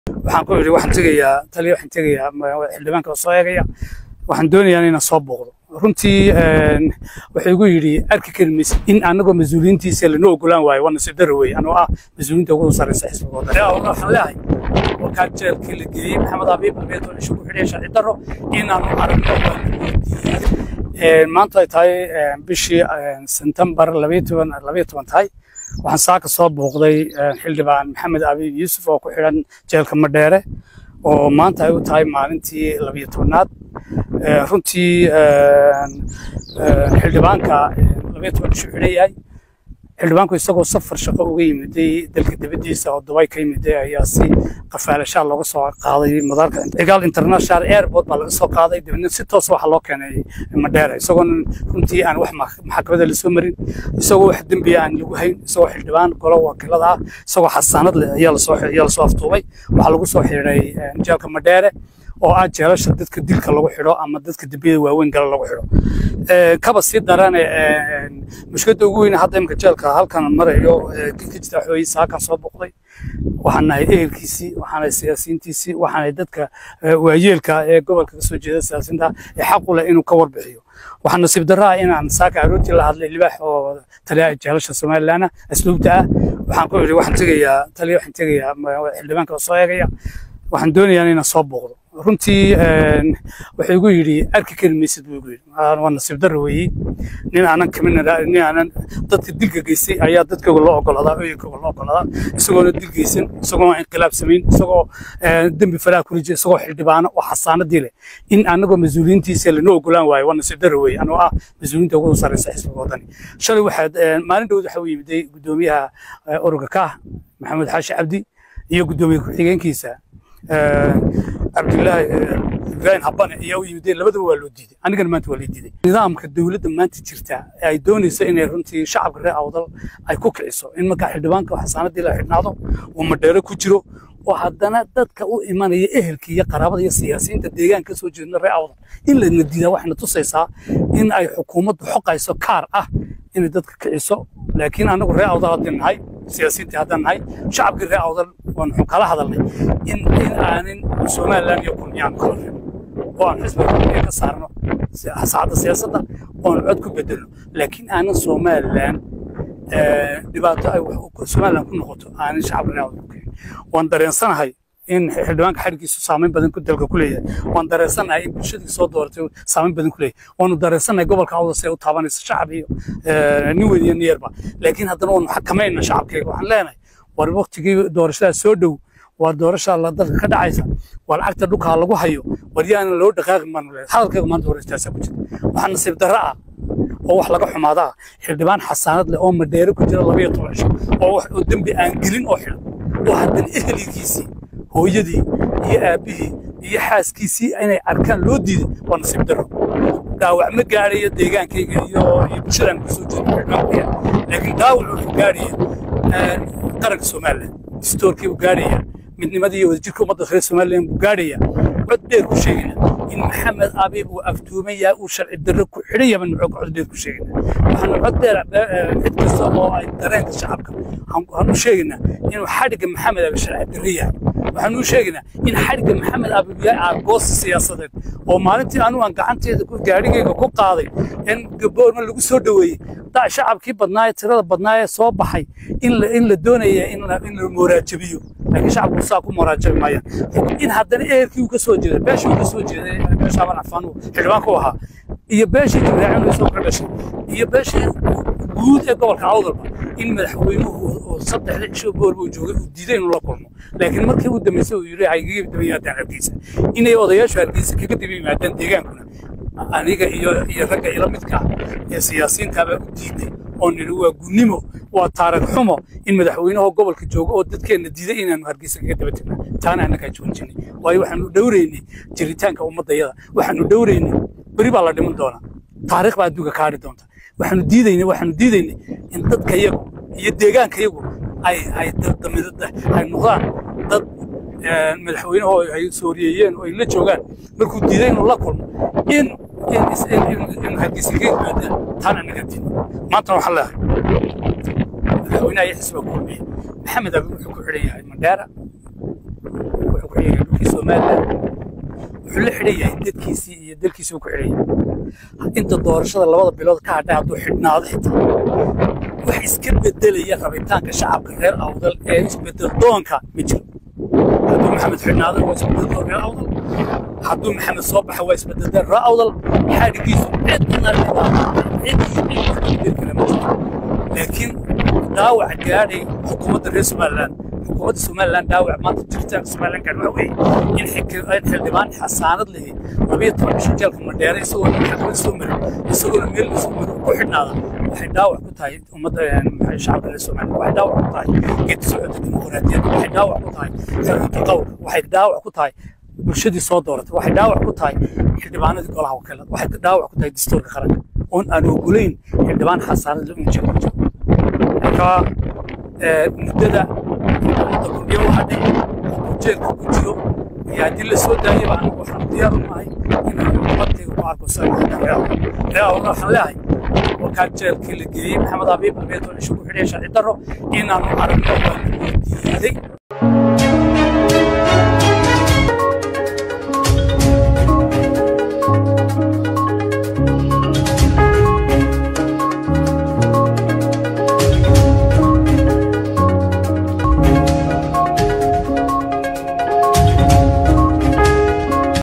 waxaan ku idhi waxaan tegayaa taliya waxaan tegayaa xildhibaanka oo soo eegaya waxaan doonayaa inaan soo booqdo runtii wuxuu igu yidhi arki kari maysid in anagoo mas-uuliyiintiisa lana ogolaan waayo waa nasiib daro wey anoo ah mas-uuliyiinta ugu sarreysa xisbiga waddan waxaan leeyahay warkaa jeelkii la geeyey maxamed abiib albeeto cisho ku xidhay sharci daro inaanu aragno maanta ay tahay bishii sentembar labayo toban labayo toban tahay waxaan saaka soo booqday xildhibaan maxamed abiib yuusuf oo ku xidhan jeelka madheere oo maanta ay u tahay maalintii labiyo tobnaad runtii xildhibaanka labiyo toban ishu xidhan yahay xildhibaanku isagoo safar shaqo uga yimiday dalka dibaddiisa oo dubay ka yimiday ayaa si qafaalashaa looga soo qaaday madaarka egaal international airport baa laga soo qaaday dibadna si toos waxa loo keenay madheera isagoon runtii aan wax maxkamadda lasoo marin isagoo wax dembiya aan lagu hayn isagoo xildhibaan golo wakiilada ah isagoo xasaanad leh ayaa lasoo ayaa lasoo aftuubay waxaa lagu soo xidhay jeelka madheere oo ah jeelasha dadka dilka lagu xidho ama dadka dembiyada waaweyn gala lagu xidho kaba sii darane mushkiladda ugu weyn hadda imika jeelka halkan marayo ka jirta xooyi saakan soo boqday waxaan nahay ehelkiisii waxaan nahay siyaasiyiintiisii waxaan nahay dadka waayeelka ee gobolka kasoo jeeda siyaasiyiinta ee xaq u leh inuu ka warbixiyo waxaa nasiib darro ah inaan saaka aroortii la hadlay libaax oo taliya jeelasha somalilandna asluubta ah waxaan ku idhi waxaan tegayaa taliya waxaan tegayaa xildhibaanka oo soo eegaya waxaan doonayaa inaan soo booqdo runtii wuxuu igu yidhi arki kari maysid buu igu yidhi waa nasiib darro weeyey nin aanan kamin nin aanan dadka dilka geystay ayaa dadkooga loo ogolaadaa ooyinkooga loo ogolaadaa isagoona dil geysan isagoo inqilaab samayn isagoo dembi faraha ku rijay isagoo xildhibaano oo xasaanadii leh in anagoo mas-uuliyiintiisa lana ogolaan waayo waa nasiib darro weeye anoo ah mas-uuliyiinta ugu sarreysa xisbiga waddani shalay waxaad maalin dhowd waxa u yimiday guddoomiyaha ururka kaah maxamed xaashi cabdi iyo guddoomiye ku-xigeenkiisa cabdilaahi ibraahim habane ayaa u yimideen labadaba waa loo diiday anigana maanta waa lii diiday nidaamka dowladda maanta jirta ay doonayso inay runtii shacabka reer awdal ay ku kiciso in markaa xildhibaanka xasaanadii la xidhnaado uu madheero ku jiro oo haddana dadka u imanaya ehelka iyo qaraabada iyo siyaasiyiinta deegaanka kasoo jeedna reer awdal in lana diidaa waxayna tusaysaa in ay xukuumaddu xoqayso kaar ah inay dadka kiciso laakiin anagu reer awdal haddii nahay siyaasiyiintii haddaan nahay shacabkii reer awdal waan xun kala hadalnay in in aanin somaliland iyo kulmiyaan kala reebo oo aan xisbiga kulmiya ka saarno saacadda siyaasadda oon cod ku bedelno laakiin aanan somaliland dhibaato ay somaliland ku noqoto aanin shacabka reer awdal ku keenin waan dareensanahay in xildhibaanka xadhiggiisu saameyn badan ku dalka ku leeyahay waan dareensanahay in bulshadii soo dooratay saameyn badan ku leeyahay waanu dareensanahay gobolka awda si ay u taabanayso shacab iyo nin weyn iyo niyarba laakiin haddana waanu xakamayna shacabkayga waxaan leenahay war waktigii doorashada soo dhow waa doorasha la dalka ka dhacaysa waa lacagta dhulkaa lagu hayo war yaanan loo dhaqaaqin baanu leeyahay hadalkayga maanta horeystaasa ku jira waxaa nasiib darro ah oo wax laga xumaada ah xildhibaan xasaanad leh oo madheero ku jira labayo toban cisho oo wax oo dembi aan gelin oo xidhan oo haddana eheligiisii hooyadii iyo aabbihii iyo xaaskiisii inay arkaan loo diiday waa nasiib darro dhaawac ma gaadhayo deegaankayga iyo iyo bulshadaan kasoo jeedo xildhibaankuya laakiin dhaawac wuxuu gaadhaya qaranka somaliland distoorkii buu gaadhaya midnimadii iyo wadajirka ummadda reer somaliland buu gaadhaya cod dheer ku sheegayna in maxamed abiib uu aftuuman yahay uu sharci darro ku xidhan yahay nuxuu cod dheer ku sheegayna waxaanu cod dheer cid kasta oo ay dareenka shacabka waxaan u sheegaynaa inuu xadhigga maxamed abiib sharci darro yahay waxaan u sheegaynaa in xadhigga maxamed abiib yahay aargoosi siyaasadeed oo maalintii anigu aan gacanteeda gaadhigayga ku qaaday in gaboorna lagu soo dhoweeyey da shacabkii badnaaye tirada badnaaye soo baxay in la in la doonaya in la in la moraajabiyo laakiin shacabku saa ku moraajabi maayaan in haddana ehelkii uu ka soo jeeday beeshii uu ka soo jeeday beesha aban cafaan uu xildhibaanka u ahaa iyo beeshii jibraacin uu soo ka dhashay iyo beeshii guud ee gobolka awdalba in madaxweynuhu oo saddexda cisho boorba uu joogay uu diiday inuu la kulmo laakiin markii uu dambeysay uu yidhi haygaga daba yimaadaan hargeysa inay odayaashu hargeysa kaga daba yimaadaan deegaankuna aniga iyo iyo ragga ila midka ee siyaasiyiintaabaa u diiday oo nidhi waa gunnimo waa taarag xumo in madaxweynaha gobolka joogo oo dadkeenna diiday inaanu hargeysa kaga daba tegno taana annagaa joojinay waayo waxaanu dhowraynay jiritaanka ummaddayada waxaanu dhowraynay beri baa la dhiman doonaa taariikh baa adduunka kaadhi doonta waxaanu diidaynay waxaanu diidaynay in dadka yagu iyo deegaanka yagu ay ay ay noqdaan dad madaxweynaho ay sooriyeeyeen oo ay la joogaan markuu diiday inuu la kulmo in in hargeysa kaga yimaadaan taana naga diin maantana waxaan leehay madaxweynaha iyo xisbiga kulmiye maxamed abi wuxuu ku xidhan yahay mandheera ku xidhan yahay dhulkii somaliland wuxuu la xidhan yahay dadkiisii iyo dalkiisii ku xidhan yahay inta doorashada labada bilood ka hadhay hadduu xidhnaado xitaa wax iska bedelaya rabitaanka shacabka reer awdal ee isbedel doonka ma jiro hadduu maxamed xidhnaado waa isbedel reer awdal hadduu maxamed soo baxa waa isbedel reer awdal xadhigiisu cidna cid kale ma jiro laakiin dhaawac gaadhay xukuumadda reer somaliland xukuumadda somaliland dhaawac maanta jirta somaliland gaadh waxa weeye in xildhibaan xasaanad lehi labiyo toban bisha jeelka madheere isagoo maxkamad soo marin isagoona meel lasoo marin ku xidhnaada waxay dhaawac ku tahay ummadda shacabka reer somaliland waxay dhaawac ku tahay geedka socodka dimuqraadiyadda waxay dhaawac ku tahay xorriyadda qowlka waxay dhaawac ku tahay bulshadii soo dooratay waxay dhaawac ku tahay xildhibaanadii golaha wakiilada waxay dhaawac ku tahay dastuurka qaranka oon aan ogolayn xildhibaan xasaanad la unjir ku jiro marka muddada ummadda kordhiyo u hadhay oo jeelka ku jiro iyo haddii la soo daayaba anigu waxaan diyaar u nahay inaan ummadayga ku arko reeawna waxaan leeyahay wakaa jeelkii la geeyey maxamed abiib abeeto cisho ku xidhay sharci darro inaanu aragno waa diiday